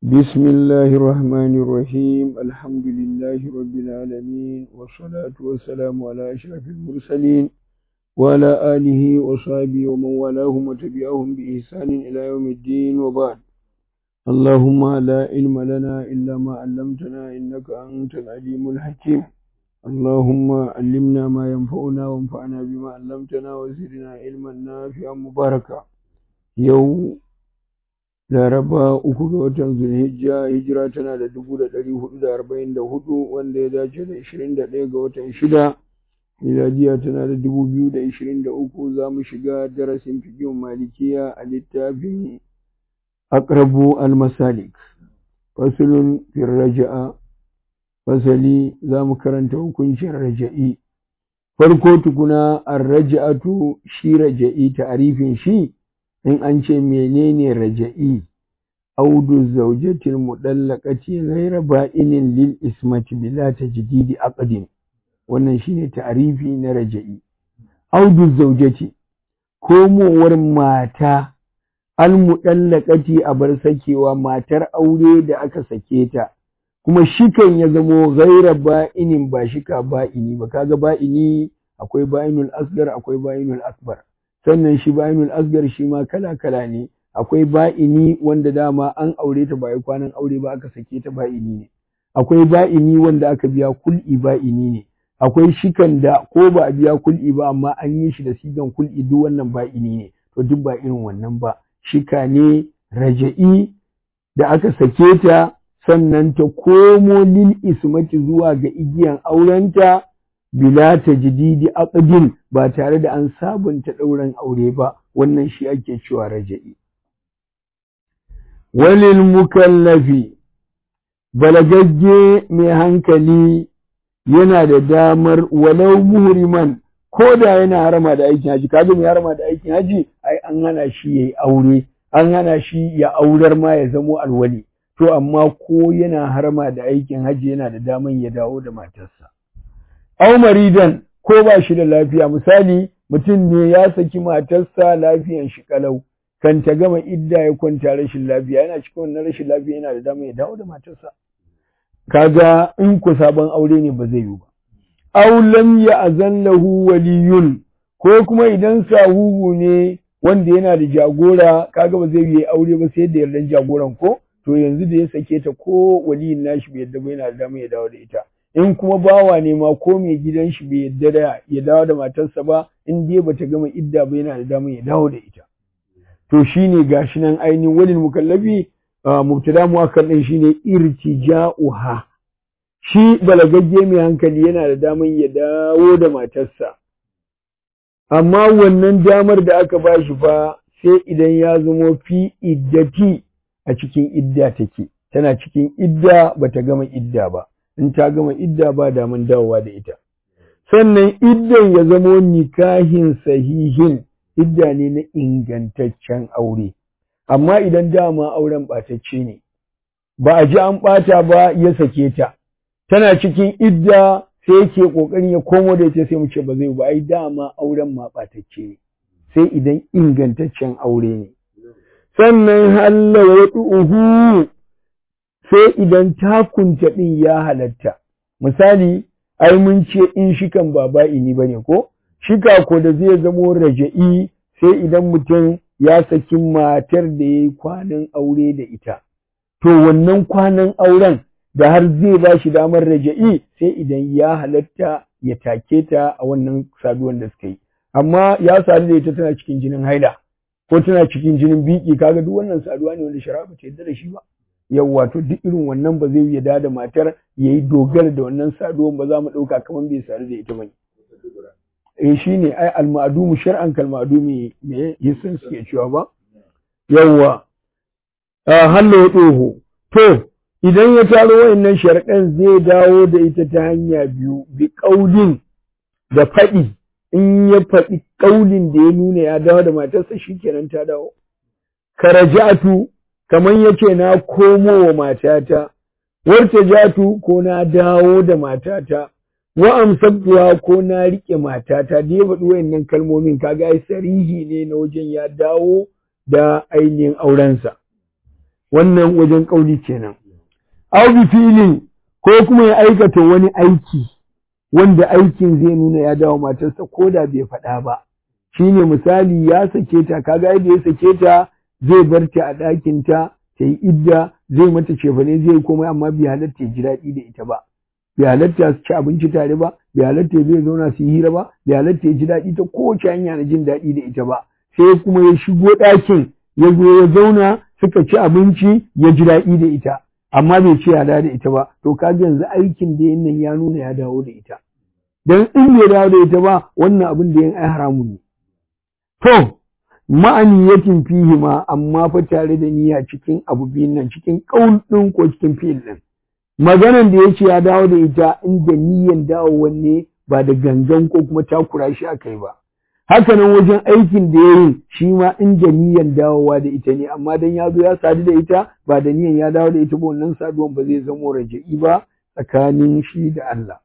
بسم الله الرحمن الرحيم الحمد لله رب العالمين والصلاة والسلام على أشرف المرسلين وعلى آله وصحبه ومن والاهم وتبعهم بإحسان إلى يوم الدين وبعد اللهم لا علم لنا إلا ما علمتنا إنك أنت العليم الحكيم اللهم علمنا ما ينفعنا وانفعنا بما علمتنا وزدنا علما نافعا مباركا يوم laraba uku ga watan zulhijja hijira tana da dubu da ɗari hudu da arba'in da hudu wanda ya dace da ishirin da ɗaya ga watan shida miladiya tana da dubu biyu da ishirin da uku za mu shiga darasin fikin malikiya a littafin akrabu almasalik fasulun fil raja'a fasali za mu karanta hukuncin raja'i farko tukuna ar raja'atu shi raja'i ta'arifin shi in an ce menene raja'i audu zaujatil mudallaqati ghayra ba'inin lil ismati bila tajdidi aqdin wannan shine ta'arifi na raja'i audu zaujati komowar mata al mudallaqati a bar sakewa matar aure da aka sake ta kuma shikan ya zamo ghayra ba'inin ba shika ba'ini ba kaga ba'ini akwai ba'inul asgar akwai ba'inul akbar sannan shi ba'inul asgar shi ma kala-kala ne akwai ba'ini wanda dama an aure ta ba kwanan aure ba aka sake ta ba'ini ne akwai ba'ini wanda aka biya kul'i ba'ini ne akwai shikan da ko ba a biya kul'i ba amma an yi shi da sigan kul'i duk wannan ba'ini ne to duk ba irin wannan ba shika ne raja'i da aka sake ta sannan ta komo lil ismati zuwa ga igiyan aurenta bila tajdidi aqdin ba tare da an sabunta ɗauran aure ba wannan shi ake cewa raja'i walil mukallafi balagagge mai hankali yana da damar walau muhriman ko da yana harama da aikin haji kaga mai harama da aikin haji ai an hana shi yayi aure an hana shi ya aurar ma ya zamo alwali to amma ko yana harama da aikin haji yana da daman ya dawo da matarsa au maridan ko ba shi da lafiya misali mutum ne ya saki matarsa lafiyan shi kalau kan ta gama idda ya kwanta rashin lafiya yana cikin wannan rashin lafiya yana da dama ya dawo da matarsa kaga in ku sabon aure ne ba zai yi ba aw lam ya'zan lahu waliyun ko kuma idan sahuhu ne wanda yana da jagora kaga ba zai yi aure ba sai da yardan jagoran ko to yanzu da ya sake ta ko waliyin nashi bai yadda ba yana da dama ya dawo da ita in kuma bawa ne ma ko mai gidan shi bai yadda da ya dawo da matarsa ba in dai bata gama idda ba yana da damar ya dawo da ita to shine gashi nan ainihin walil mukallafi mubtada muakkar din shine irtija'uha shi balagagge mai hankali yana da damar ya dawo da matarsa amma wannan damar da aka bashi fa sai idan ya zamo fi iddati a cikin idda take tana cikin idda bata gama idda ba in ta gama idda ba daman dawowa da ita sannan iddan ya zamo nikahin sahihin idda ne na ingantaccen aure amma idan dama auren ɓatacce ne ba a ji an ɓata ba ya sake ta tana cikin idda sai yake ƙoƙarin ya komo da ita sai mu ce ba zai ba ai dama auren ma ɓatacce ne sai idan ingantaccen aure ne sannan halla uhu sai idan takunta ɗin ya halatta. Misali, ai mun ce in shikan ba ba'ini ba ne ko? Shika ko da zai zamo raja'i sai idan mutum ya saki matar da ya yi kwanan aure da ita. To wannan kwanan auren da har zai ba shi damar raja'i sai idan ya halatta ya take ta a wannan saduwan da suka yi. Amma ya sadu da ita tana cikin jinin haila ko tana cikin jinin biki kaga duk wannan saduwa ne wanda shari'a ba ta yarda da shi ba. yawwa to duk irin wannan ba zai yarda da matar ya yi dogara da wannan saduwan ba za mu ɗauka kamar bai sadu da ita ba eh shi ne ai almadumu shar'an kalmadumi me yisan suke cewa ba yawwa a hallo ɗoho to idan ya taro wayannan sharɗan zai dawo da ita ta hanya biyu bi ƙaulin da faɗi in ya faɗi ƙaulin da ya nuna ya dawo da matarsa shikenan ta dawo karajatu kamar yace na komo wa matata warta jatu ko na dawo da matata wa amsabtuwa ko na rike matata da ya faɗi wayannan kalmomin kaga ai sarihi ne na wajen ya dawo da ainihin aurensa wannan wajen kauli kenan aw bi fi'lin ko kuma ya aikata wani aiki wanda aikin zai nuna ya dawo matarsa ko da bai faɗa ba shine misali ya sake ta kaga yadda ya sake ta zai bar ta a ɗakin ta ta yi idda zai mata cefane zai komai amma bai halatta ya ji daɗi da ita ba bai halatta su ci abinci tare ba bai halatta zai zauna su yi hira ba bai halatta ya ji daɗi ta kowace hanya na jin daɗi da ita ba sai kuma ya shigo ɗakin ya zo ya zauna suka ci abinci ya ji daɗi da ita amma bai ce ya dawo da ita ba to kaga yanzu aikin da yin nan ya nuna ya dawo da ita dan in bai dawo da ita ba wannan abin da yin ai haramun ne to ma'aniyatin fihi ma amma fa tare da niyya cikin abu biyun nan cikin ƙaul ɗin ko cikin fi'il ɗin maganan da ya ce ya dawo da ita inda niyyan dawo ne ba da gangan ko kuma takura shi aka yi ba hakanan wajen aikin da ya yi shi ma inda niyyan dawowa da ita ne amma dan ya zo ya sadu da ita ba da niyyan ya dawo da ita ba wannan saduwan ba zai zamo raja'i ba tsakanin shi da Allah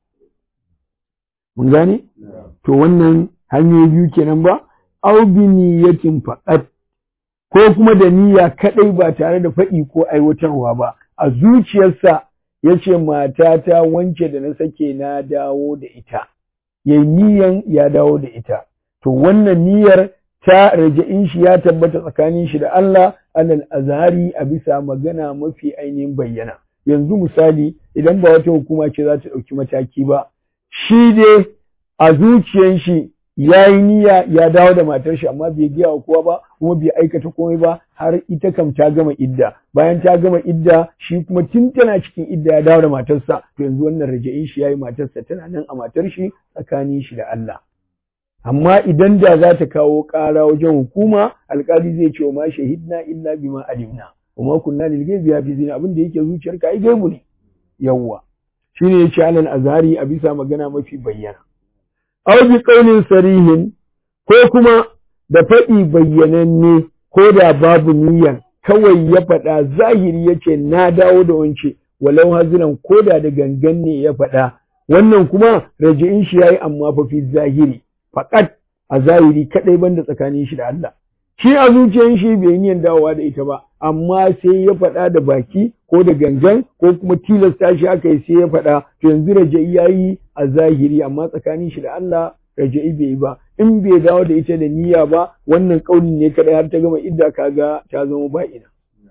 mun gane to wannan hanyoyi biyu kenan ba au bi niyyatin faqat ko kuma da niyya kadai ba tare da faɗi ko aiwatarwa ba a zuciyarsa yace matata wance da na sake na dawo da ita yayi niyyan ya dawo da ita to wannan niyyar ta raja'in shi ya tabbata tsakanin shi da Allah alal azhari a bisa magana mafi ainihin bayyana yanzu misali idan ba wata hukuma ce za ta ɗauki mataki ba shi dai a zuciyar shi ya yi niyya ya dawo da matar shi amma bai gaya wa kowa ba kuma bai aikata komai ba har ita kam ta gama idda bayan ta gama idda shi kuma tun tana cikin idda ya dawo da matarsa to yanzu wannan raja'in shi yayi matarsa tana nan a matar shi tsakanin shi da Allah amma idan da za ta kawo ƙara wajen hukuma alƙali zai ce wa ma shahidna illa bima alimna wa ma kunna lil ghaibi hafizina abin da yake zuciyarka ai gaibu ne yawwa shine yace alal azhari a bisa magana mafi bayyana aw bi qawlin sarihin ko kuma da faɗi bayyananne ko da babu niyyar kawai ya faɗa zahiri yace na dawo da wance walau haziran ko da da gangan ne ya faɗa wannan kuma raji'in shi yayi amma fa fi zahiri faqat a zahiri kadai banda tsakanin shi da Allah shi a zuciyar shi bai niyyar dawowa da ita ba amma sai ya faɗa da baki ko da gangan ko kuma tilasta shi aka yi sai ya faɗa to yanzu raja'i yayi a zahiri amma tsakanin shi da Allah raja'i bai yi ba in bai dawo da ita da niyya ba wannan kaulin ne kadai har ta gama idda kaga ta zama ba'ina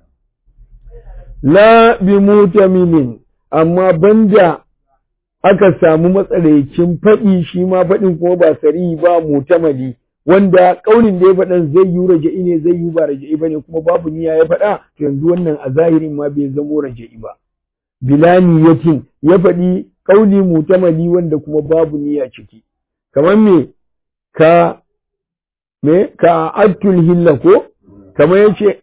la bi mutamilin amma banda aka samu matsalaicin faɗi shi ma faɗin kuma ba sari ba mutamali wanda ƙaunin da ya faɗan zai yi raja'i ne zai yi ba raja'i ba ne kuma babu niyya ya faɗa to yanzu wannan a zahirin ma bai zamo raja'i ba bila niyyatin ya faɗi ƙauli mutamali wanda kuma babu niyya ciki kamar me ka me ka attul hilla ko kamar yace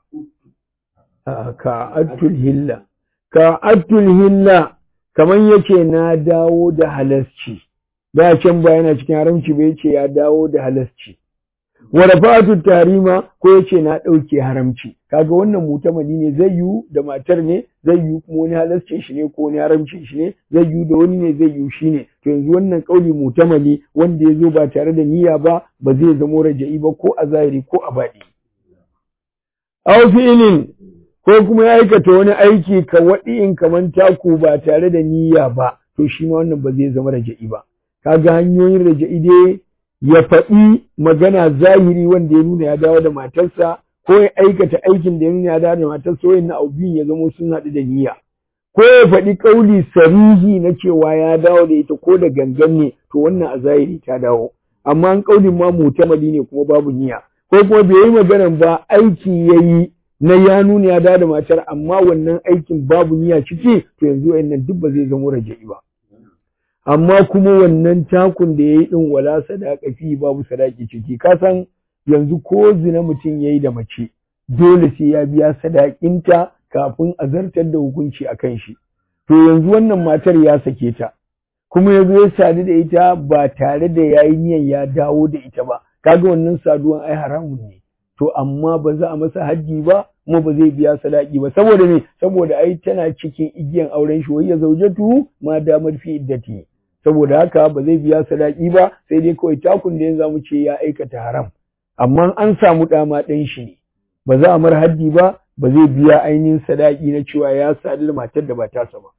ka attul hilla ka attul hilla kamar yace na dawo da halasci da can ba yana cikin haramci ba yace ya dawo da halasci wa rafa'atu tarima ko yace na dauke haramci kaga wannan mutamali ne zai yu da matar ne zai yu kuma wani halascin shi ne ko wani haramcin shi ne zai yu da wani ne zai yu shi ne to yanzu wannan kauli mutamali wanda ya zo ba tare da niyya ba ba zai zamo raja'i ba ko a zahiri ko a baɗi aw fi'lin ko kuma ya aikata wani aiki ka waɗi'in kaman taku ba tare da niyya ba to shi ma wannan ba zai zama raja'i ba kaga hanyoyin raja'i dai ya faɗi magana zahiri wanda ya nuna ya dawo da matarsa ko ya aikata aikin da ya nuna ya dawo da matarsa wayan abu biyun ya zama sun haɗu da niyya ko ya faɗi ƙauli sarihi na cewa ya dawo da ita ko da gangan ne to wannan a zahiri ta dawo amma an ƙaulin ma mutamadi ne kuma babu niyya ko kuma bai yi maganan ba aiki ya yi na ya nuna ya dawo da matar amma wannan aikin babu niyya ciki to yanzu wayannan duk ba zai zama raja'i ba amma kuma wannan takun da ya yi ɗin wala sadaka fi babu sadaki ciki ka san yanzu ko zina mutum ya yi da mace dole sai ya biya sadakinta kafin a zartar da hukunci a kan shi to yanzu wannan matar ya sake ta kuma ya zo ya sadu da ita ba tare da ya yi niyan ya dawo da ita ba kaga wannan saduwan ai haramun ne to amma ba za a masa hajji ba kuma ba zai biya sadaki ba saboda me saboda ai tana cikin igiyan auren shi wai ya zaujatu ma damar fi iddati saboda haka ba zai biya sadaki ba sai dai kawai takun da yanzu zamu ce ya aikata haram amma an samu dama ɗan shi ne ba za a mar haddi ba ba zai biya ainihin sadaki na cewa ya sadu da matar da ba tasa ba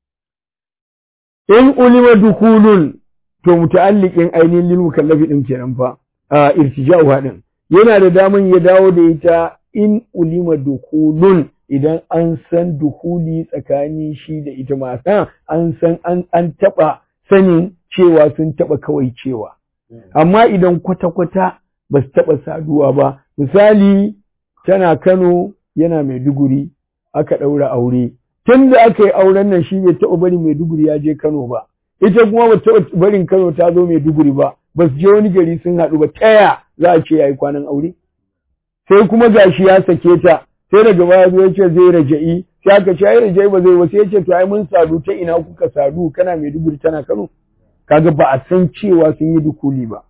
in ulima dukulun to muta'alliqin ainihin lil mukallafi din kenan fa a irtija'u hadin yana da daman ya dawo da ita in ulima dukulun idan an san dukuli tsakanin shi da ita mata an san an an taba sanin cewa sun taba kawai cewa amma idan kwata-kwata ba su taba saduwa ba misali tana Kano yana Maiduguri aka ɗaura aure tun da aka yi auren nan shi bai taɓa bari Maiduguri ya je Kano ba ita kuma ba taɓa barin Kano ta zo Maiduguri ba ba su je wani gari sun haɗu ba taya za a ce ya yi kwanan aure sai kuma gashi ya sake ta sai daga baya zo ya ce zai raja'i sai aka ce ai raja'i ba zai ba sai ya ce to ai mun sadu ta ina kuka sadu kana Maiduguri tana Kano kaga ba a san cewa sun yi dukuli ba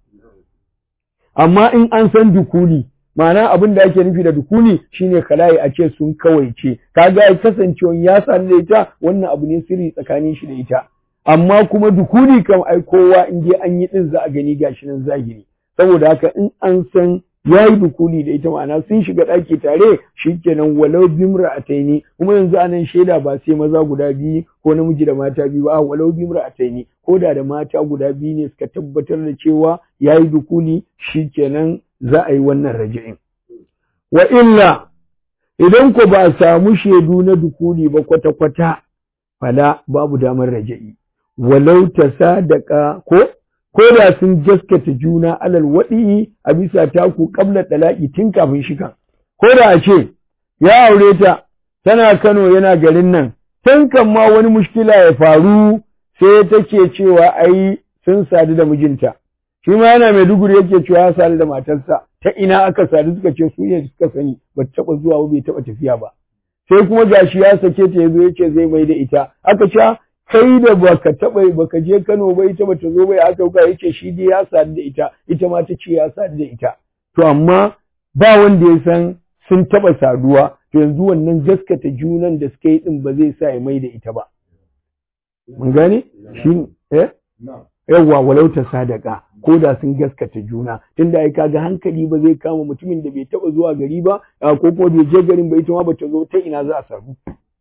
amma in an san dukuli ma'ana abin da ake nufi da dukuli shine kala'i a ce sun kawaice kaga ya kasancewa ya sadu da ita wannan abu ne sirri tsakanin shi da ita amma kuma dukuli kam ai kowa in dai an yi din za a gani gashi nan zahiri saboda haka in an san ya yi dukuli da ita ma'ana sun shiga ɗaki tare shikenan walau bimra ataini kuma yanzu anan shaida ba sai maza guda biyu ko namiji da mata biyu ba walau bimra ataini ko da da mata guda biyu ne suka tabbatar da cewa ya yi dukuli shikenan za a yi wannan raji'in wa illa idan ko ba a samu shaidu na dukuli ba kwata-kwata fala babu damar raja'i walau ta sadaka ko ko da sun gaskata juna alal waɗi a bisa taku ƙabla ɗalaƙi tun kafin shikan. Ko da a ce, ya aure ta, tana Kano yana garin nan, tun kan ma wani mushkila ya faru sai take cewa ai sun sadu da mijinta. Shi ma yana mai duguri yake cewa ya sadu da matarsa, ta ina aka sadu suka ce su ne suka sani, ba taɓa zuwa ba bai taɓa tafiya ba. Sai kuma gashi ya sake ta ya zo ya ce zai mai da ita, aka ce kai da baka taba baka je Kano ba ita bata zo ba ya aka ga yace shi dai ya sadu da ita ita ma ta ce ya sadu da ita to amma ba wanda ya san sun taba saduwa to yanzu wannan gaskata junan da suka yi din ba zai sa ya mai da ita ba mun gane shi eh yawwa walau ta sadaka ko da sun gaskata juna tunda ai kaga hankali ba zai kama mutumin da bai taba zuwa gari ba ko kuma bai je garin ba ita ma bata zo ta ina za a sadu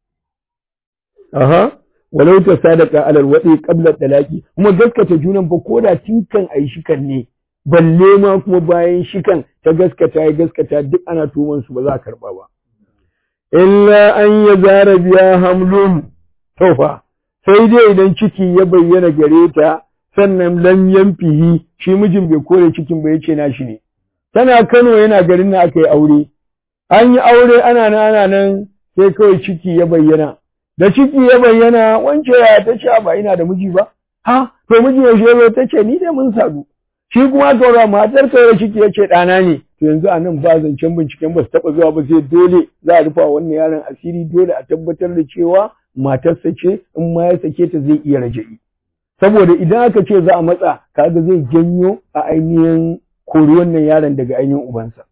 aha walau ta sadaka alal wadi qabla talaqi kuma gaskata junan fa koda tinkan ayi shikan ne balle ma kuma bayan shikan ta gaskata ya gaskata duk ana tuman su ba za a karba ba illa an yazara biya hamlun tofa sai dai idan ciki ya bayyana gare ta sannan lam yanfihi shi mijin bai kore cikin ba yace na shi ne tana Kano yana garin na aka yi aure an yi aure ana nan ana nan sai kawai ciki ya bayyana da ciki ya bayyana wance ya ta ce ba ina da miji ba ha to miji ya shebe ta ce ni dai mun sadu shi kuma taura matar taura ciki ya ce ɗana ne to yanzu a nan ba zancen binciken ba su taɓa zuwa ba sai dole za a rufa wannan yaron asiri dole a tabbatar da cewa matarsa ce in ma ya sake ta zai iya raja'i saboda idan aka ce za a matsa kaga zai janyo a ainihin kori wannan yaron daga ainihin ubansa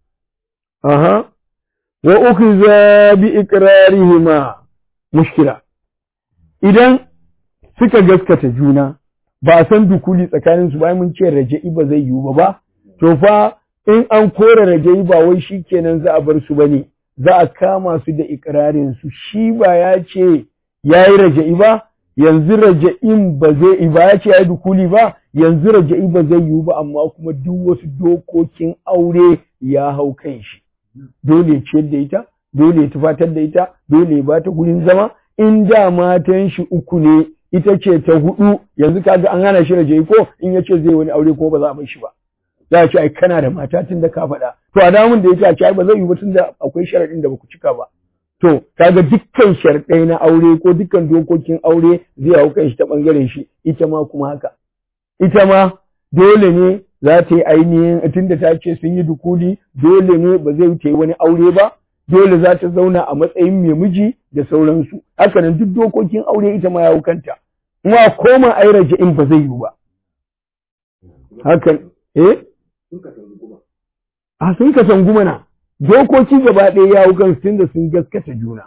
aha wa ukhiza bi iqrarihima mushkila idan suka gaskata juna ba a san dukuli tsakanin su bayan mun ce raja'i ba zai yiwu ba ba to fa in an kore raja'i ba wai shikenan za a bar su bane za a kama su da ikrarin su shi ba ya ce yayi raja'i ba yanzu raja'in ba zai ba ya ce yayi dukuli ba yanzu raja'i ba zai yiwu ba amma kuma duk wasu dokokin aure ya hau kan shi dole ya ciyar da ita dole ya tufatar da ita dole ya bata gurin zama in da matan shi uku ne ita ce ta hudu yanzu kaga an hana shi raje ko in yace zai wani aure ko ba za a bar shi ba za a ce ai kana da mata tun da ka faɗa to a damun da yake a ce ai ba zai yi ba tun da akwai sharaɗin da baku cika ba to kaga dukkan sharɗai na aure ko dukkan dokokin aure zai hau kan shi ta bangaren shi ita ma kuma haka ita ma dole ne za ta yi ainihin tunda ta ce sun yi dukuli dole ne ba zai ta yi wani aure ba dole za ta zauna a matsayin mai miji da sauransu hakanan duk dokokin aure ita ma ya kanta kuma koma ai in ba zai yiwu ba hakan eh a sun ka sanguma na dokoki gaba ɗaya ya kan tun da sun gaskata juna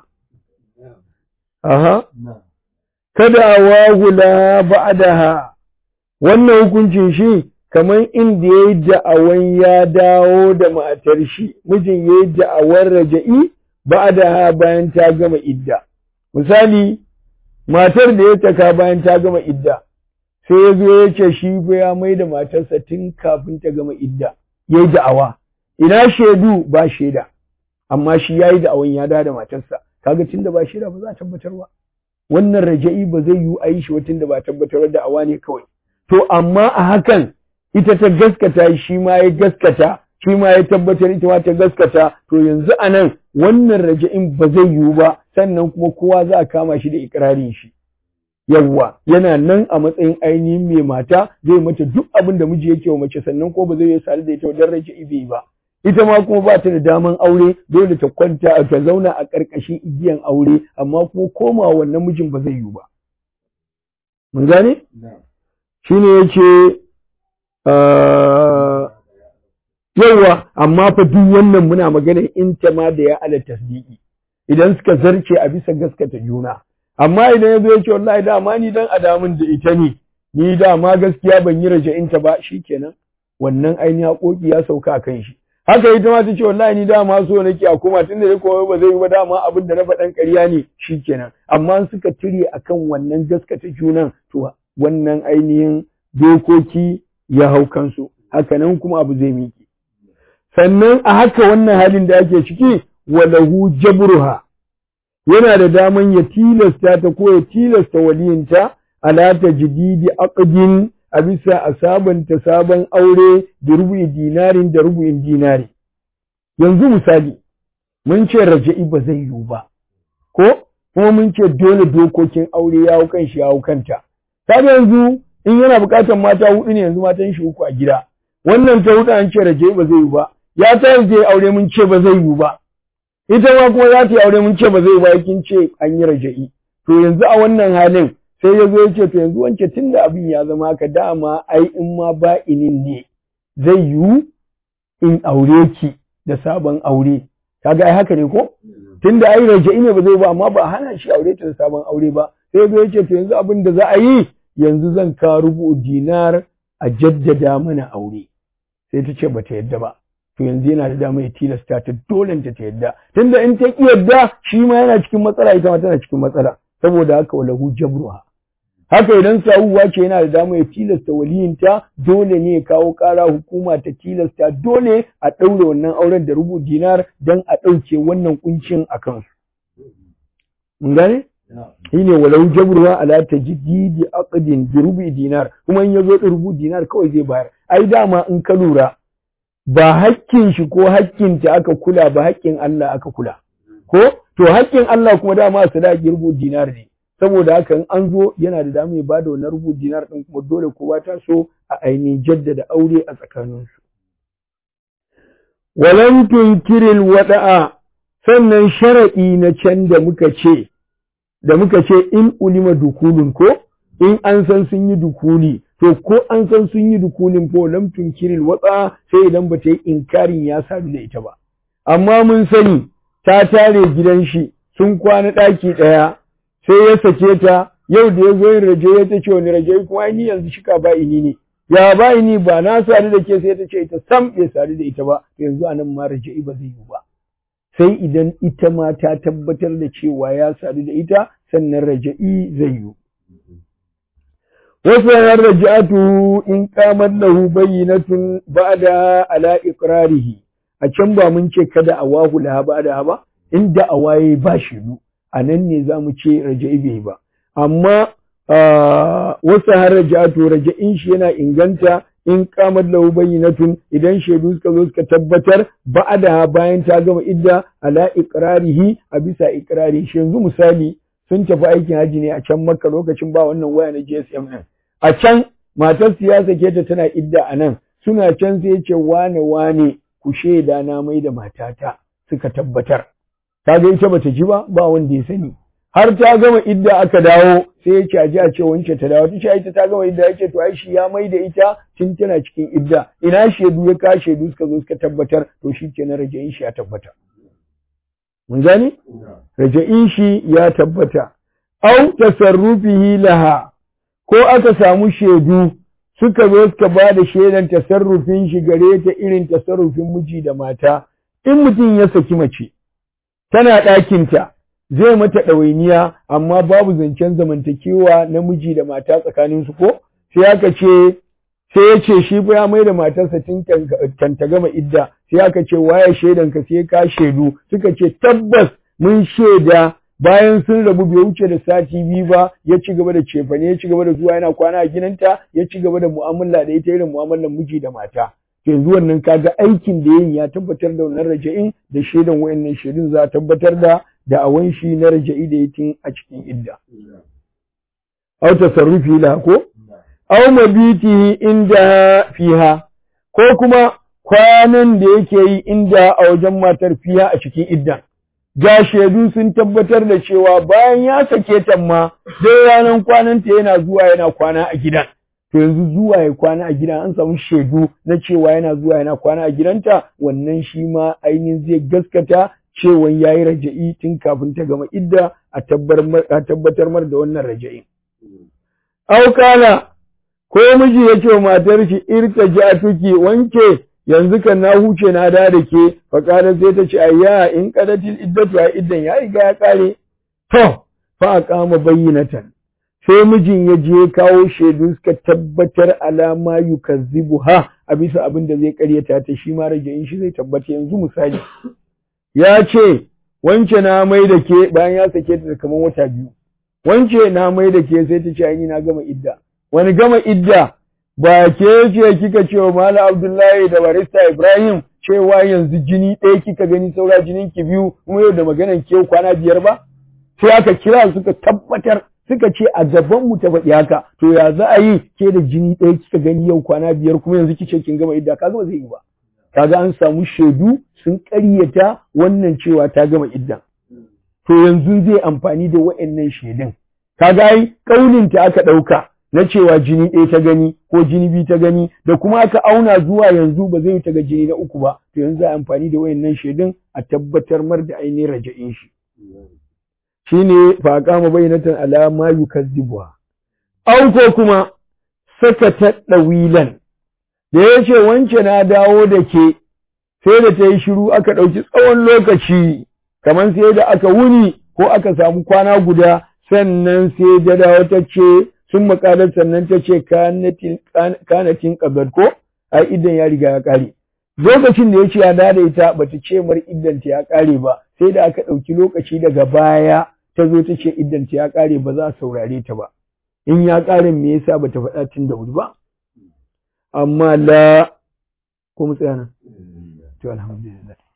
aha kada wahula ba'daha wannan hukuncin shi kamar inda ya yi da'awan ya dawo da matar shi mijin ya yi da'awar raja'i ba'da bayan ta gama idda misali matar da ya taka bayan ta gama idda sai ya zo ya ce shi fa ya mai da matarsa tun kafin ta gama idda yayi da'awa ina shaidu ba shaida amma shi yayi da'awan ya da matarsa kaga tunda ba shaida ba za a tabbatar ba wannan raja'i ba zai yi a yi shi watan da ba tabbatar da awa ne kawai to amma a hakan ita ta gaskata shi ma ya gaskata shi ma ya tabbatar ita ma ta gaskata to yanzu a nan wannan raja'in ba zai yiwu ba sannan kuma kowa za a kama shi da ikirarin shi yawwa yana nan a matsayin ainihin mai mata zai mata duk abin da miji yake wa mace sannan ko ba zai yi sadu da ita wajen raja'i bai ba ita ma kuma ba ta da daman aure dole ta kwanta ta zauna a ƙarƙashin igiyan aure amma kuma koma wannan mijin ba zai yiwu ba mun gane shine yace yawa amma fa duk wannan muna magana in ta ma da ya ala tasdiki idan suka zarce a bisa gaskata juna amma idan yazo yace wallahi dama ni dan adamin da ita ne ni dama gaskiya ban yi raja'inta ba shikenan wannan ainihin haƙoƙi ya sauka kan shi haka ita ma ta ce wallahi ni dama so nake a koma tunda dai komai ba zai yi ba dama abin da na faɗan ƙarya ne shikenan amma suka tire akan wannan gaskata junan to wannan ainihin dokoki ya hau kansu haka nan kuma abu zai miki sannan a haka wannan halin da ake ciki walahu jabruha yana da daman ya tilasta ta ko ya tilasta waliyinta ala tajdidi aqdin a bisa a sabanta sabon aure da rubu'in dinarin da rubu'in dinari. Yanzu misali, mun ce raja'i ba zai yiwu ba, ko kuma mun ce dole dokokin aure ya hau kan shi ya hau kanta. Ta yanzu in yana buƙatar mata hudu ne yanzu matan shi uku a gida. Wannan ta hudu an ce raja'i ba zai yiwu ba, ya ta zai aure mun ce ba zai yiwu ba. Ita ma kuma za ta yi aure mun ce ba zai yiwu ba kin ce an yi raja'i. To yanzu a wannan halin sai ya zo ya ce to yanzu wance tun da abin ya zama haka dama ai in ma ba inin ne zai yiwu in aure ki da sabon aure kaga ai haka ne ko tun da ai raja'i ne ba zai ba amma ba hana shi aure ta da sabon aure ba sai ya zo ya ce to yanzu abin da za a yi yanzu zan ka rubu dinar a jaddada mana aure sai ta ce ba ta yadda ba to yanzu yana da dama ya tilasta ta dole ta ta yadda tunda in ta ki yadda shi ma yana cikin matsala ita ma tana cikin matsala saboda haka walahu jabruha haka idan sawuwa ce yana da dama ya tilasta waliyinta dole ne ya kawo ƙara hukuma ta tilasta dole a ɗaure wannan auren da rubu dinar don a ɗauke wannan kuncin a kansu. Mun gane? Shi ne walau jabruwa ala ta jididi aqdin bi rubu dinar kuma in ya zo rubu dinar kawai zai bayar. Ai dama in ka lura ba hakkin shi ko hakkin ta aka kula ba hakkin Allah aka kula. Ko? To hakkin Allah kuma dama sadaki rubu dinar ne. saboda haka in an zo yana da dama ya bada wannan rubu dinar din kuma dole kowa ta so a ainihin jaddada aure a tsakaninsu. Walan tunkiril wada'a sannan sharaɗi na can da muka ce da muka ce in ulima dukulun ko in an san sun yi dukuli to ko an san sun yi dukulin ko lam tunkiril wada'a sai idan ba ta yi inkarin ya sadu da ita ba amma mun sani ta tare gidan shi sun kwana ɗaki ɗaya sai ya sake ta yau da ya zo yin raje ya ta ce wani raje kuma ni yanzu shika ba ini ne ya ba ini ba na sadu da ke sai ta ce ita sam bai sadu da ita ba yanzu anan ma raje ba zai yi ba sai idan ita ma ta tabbatar da cewa ya sadu da ita sannan raja'i zai yi wasu yanar raja'atu in kamar lahu bayyinatun ba'da ala iqrarihi a can ba mun ce kada a wahu laha ba'da ba inda a waye ba shiru a nan ne za mu ce raja'i bai ba amma wasu har raja'atu raja'in shi yana inganta in kamar lahu bayyinatun idan shaidu suka zo suka tabbatar ba'ada bayan ta gama idda ala iqrarihi a bisa iqrari shi yanzu misali sun tafi aikin haji ne a can makka lokacin ba wannan waya na GSM din a can matar siyasa ke ta tana idda a nan suna can sai ce wane wane ku shaida na mai da matata suka tabbatar ta ga ita bata ji ba ba wanda ya sani har ta gama idda aka dawo sai ya ce a ji a ce wance ta dawo ta ce ita ta gama idda ya ce to ai shi ya mai da ita tun tana cikin idda ina shaidu ya ka shaidu suka zo suka tabbatar to shi ke na raja'in shi ya tabbata mun gani raja'in shi ya tabbata au tasarrufihi laha ko aka samu shaidu suka zo suka ba da shaidan tasarrufin shi gare ta irin tasarrufin miji da mata in mutum ya saki mace tana ɗakinta zai mata ɗawainiya amma babu zancen zamantakewa namiji da mata tsakaninsu ko sai aka ce sai ya ce shi ya mai da matarsa tun kan ta gama idda sai aka ce waye shaidan ka sai ka shaidu suka ce tabbas mun shaida bayan sun rabu bai wuce da sati biyu ba ya ci gaba da cefane ya ci gaba da zuwa yana kwana a gidanta ya ci gaba da mu'amala da ita irin mu'amalar miji da mata yanzu wannan kaga aikin da yin ya tabbatar da wannan raja'in da shaidan wayannan shaidun za a tabbatar da da awan shi na raja'i da yatin a cikin idda aw tasarrufi la ko aw mabitihi inda fiha ko kuma kwanan da yake yi inda a wajen matar fiha a cikin idda ga shaidu sun tabbatar da cewa bayan ya sake ta ma dai ranar kwananta yana zuwa yana kwana a gidan to yanzu zuwa ya kwana a gidan an samu shaidu na cewa yana zuwa yana kwana a gidanta wannan shi ma ainihin zai gaskata cewa ya yi raja'i tun kafin ta gama idda a tabbatar mar da wannan raja'i. Aukana ko miji ya ce wa matar shi irka ji a tuki wanke yanzu kan na huce na da da ke faƙarar sai ta ce ayya in ƙadatil iddatu a iddan ya riga ya ƙare to fa a kama bayyinatan sai mijin ya je kawo shaidu suka tabbatar alama yukazzibu ha a bisa abin da zai karyata ta shi ma rajayin shi zai tabbata yanzu misali ya ce wance na mai da ke bayan ya sake ta kamar wata biyu wance na mai da ke sai ta ce ai na gama idda wani gama idda ba ke ce kika ce wa Malam Abdullahi da barista Ibrahim cewa yanzu jini ɗaya kika gani saura jinin ki biyu kuma yau da maganan ke kwana biyar ba sai aka kira suka tabbatar suka ce a gaban mu ta faɗi haka to ya za a yi ke da jini ɗaya kika gani yau kwana biyar kuma yanzu kice kin gama idda kaga ba zai yi ba kaga an samu shaidu sun ƙaryata wannan cewa ta gama idda to yanzu zai amfani da wa'annan shaidun kaga ai kaulin ta aka ɗauka na cewa jini ɗaya ta gani ko jini biyu ta gani da kuma aka auna zuwa yanzu ba zai ta ga jini na uku ba to yanzu a amfani da wa'annan shaidun a tabbatar mar da ainihin raja'in shi shine fa kama bayyinatan alama yukazzibuha aw ko kuma saka ta dawilan da yace wance na dawo da ke sai da ta yi shiru aka ɗauki tsawon lokaci kamar sai da aka wuni ko aka samu kwana guda sannan sai da dawo ta ce sun makalar sannan ta ce kanatin ƙabar ko ai idan ya riga ya ƙare lokacin da ya ce ya dada ita bata ce mar idan ta ya ƙare ba sai da aka ɗauki lokaci daga baya ta zo ta ce idan ta ya ƙare ba za a saurare ta ba in ya ƙare me yasa bata faɗa tun da wuri ba amma la ko mu tsaya nan to alhamdulillah